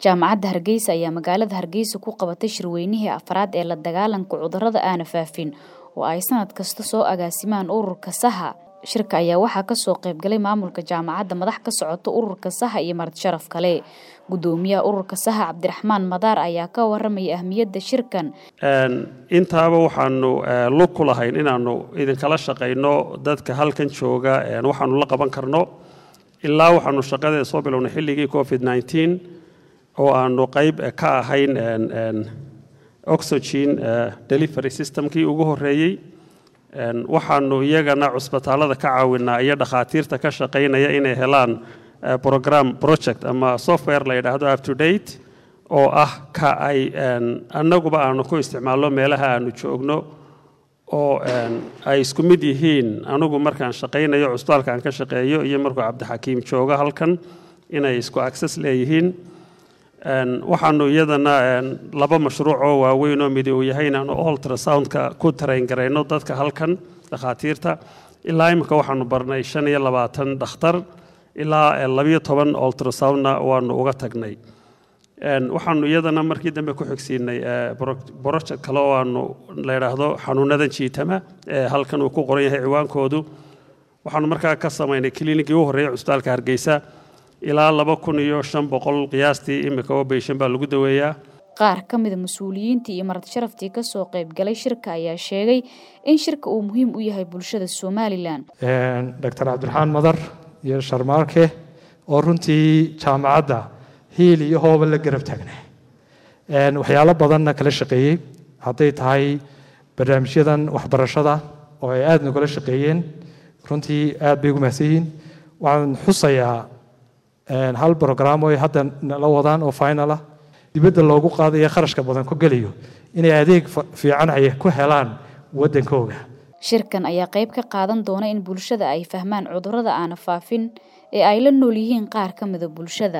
jaamacadda hargeysa ayaa magaalada hargeysa ku qabatay shirweynihii afraad ee la dagaalanka cudurrada aana faafin oo ay sanad kasta soo agaasimaan ururka saha shirka ayaa waxaa kasoo qaybgalay maamulka jaamacadda madax ka socota ururka saha iyo marti sharaf kale gudoomiyaha ururka saha cabdiraxmaan madaar ayaa ka waramaya ahmiyadda shirkan intaaba waxaanu lug ku lahayn inaanu idinkala shaqayno dadka halkan jooga waxaanu la qaban karno ilaa waxaanu shaqadeeda soo bilownay xilligii covid nneteen oo aanu qayb ka ahayn oxygen delivery systemkii ugu horeeyey waxaanu iyagana cusbitaalada ka caawinaa iyo dhakhaatiirta ka shaqaynaya inay helaan program project ama software la yidhaahdo up to date oo ah ka ay annaguba aanu ku isticmaalno meelaha aanu joogno oo ay isku mid yihiin anigu markaan shaqaynayo cusbitaalka aan ka shaqeeyo iyo markuu cabdixakiim joogo halkan inay isku access leeyihiin waxaanu iyadana laba mashruuc oo waaweyn oo midi uu yahay inaanu ultrasoundka ku tarayn garayno dadka halkan dhakhaatiirta ilaa imika waxaanu barnay shan iyo labaatan dhakhtar ilaa labiyo toban ultrasoundna waanu uga tagnay waxaanu iyadana markii dambe ku xigsiinay project kale oo aanu la yidhaahdo xanuunadan jiitama ee halkan uu ku qoran yahay ciwaankoodu waxaanu markaa ka samaynay klinikii u horreeyay cusbitaalka hargeysa ilaa laba kun iyo shan boqol qiyaastii imika oo beyshan baa lagu daweeyaa qaar ka mida mas-uuliyiintii iyo marti sharaftii kasoo qaybgalay shirka ayaa sheegay in shirka uu muhiim u yahay bulshada somalilan doctor cabdiraxmaan madar iyo sharmaarke oo runtii jaamacadda hiil iyo hooba la garab taagnaa waxyaalo badanna kala shaqeeyey hadday tahay barnaamijyadan waxbarashada oo ay aada nagula shaqeeyeen runtii aad bay ugu mahadsan yihiin waxaan xusayaa hal brogram oo ay hadda la wadaan oo final ah dibadda loogu qaadayo kharashka badan ku geliyo inay adeeg fiican ay ku helaan waddankooga shirkan ayaa qayb ka qaadan doona in bulshada ay fahmaan cudurrada aana faafin ee ay la nool yihiin qaar ka mida bulshada